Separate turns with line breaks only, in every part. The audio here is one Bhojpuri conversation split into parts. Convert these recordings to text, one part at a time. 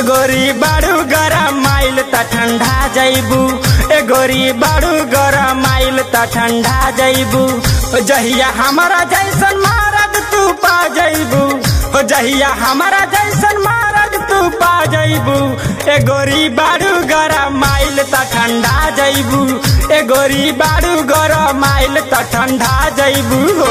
गोरी बाड़ू गरम माइल त ठंडा जैबू ए गोरी बाड़ू गरम माइल त ठंडा जैबू जहिया हमारा जैसन मारद तू पा जैबू जहिया हमारा जैसन मारद तू पा जैबू ए गोरी बाड़ू गरम माइल त ठंडा जैबू ए गोरी बाड़ू गरम माइल त ठंडा जैबू हो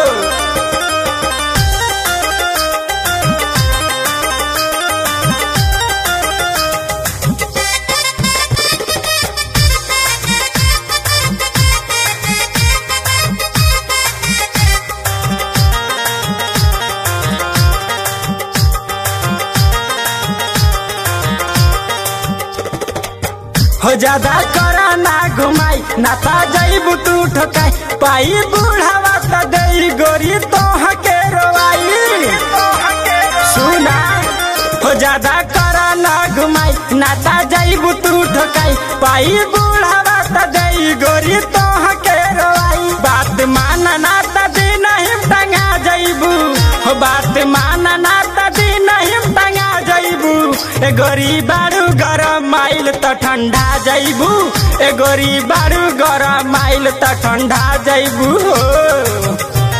हो ज्यादा करा ना घुमाई ना ता जईबू तू ठोकाई पाई बूढ़ावा त देई गोरी तोह के रोवाई सुना हो ज्यादा करा ना घुमाई ना ता जईबू तू ठोकाई पाई बूढ़ावा त देई गोरी तोह के रोवाई बात मान ना त दी नहीं टंगा जईबू हो बात मान ना त दी नहीं टंगा जईबू ए गोरी बारू गरम माइल त ठंडा जईबू ए गोरी बारू गरम माइल त ठंडा जईबू हो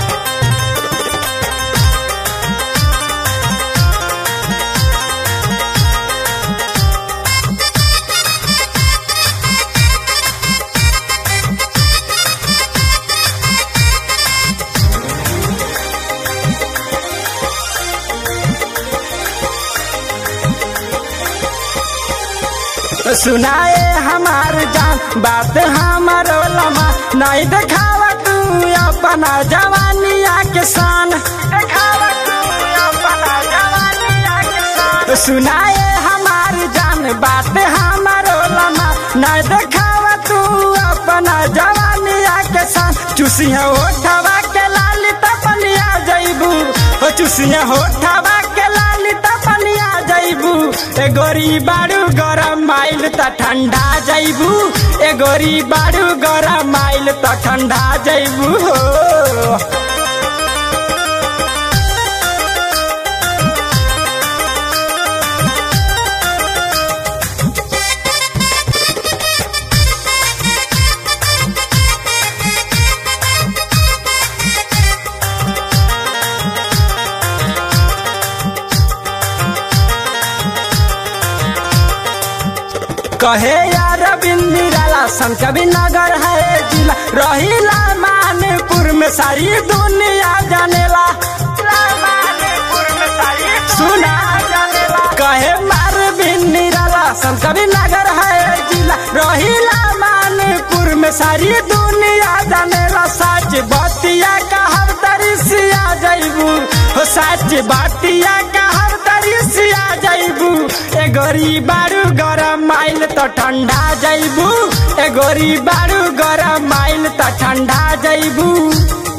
सुनाए हमार जान बात हमारो लमा नहीं देखावा तू अपना जवानिया के शान देखावा तू अपना जवानिया के शान सुनाए हमार जान बात हमारो लमा नहीं देखावा तू अपना जवानिया के शान चुसिया ओठवा के लाली तपनिया जईबू ओ चुसिया ओठवा के लाली तपनिया जईबू ए गोरी बारू गरम माइल त ठंडा जईबू ए गोरी बारू गरम माइल त ठंडा जईबू हो कहे यार बिंदिराला सन कभी नगर है जिला रहीला मानपुर में सारी दुनिया जानेला सुना कहे मार बिंदिराला सन कभी नगर है जिला रहीला मानपुर में सारी दुनिया जानेला सच बतिया कहब तरिसिया जैबू हो सच बतिया कहब तरिसिया जैबू ए गोरी बारू गरम माइल त ठंडा जैबू ए गोरी बारू गरम माइल त ठंडा जैबू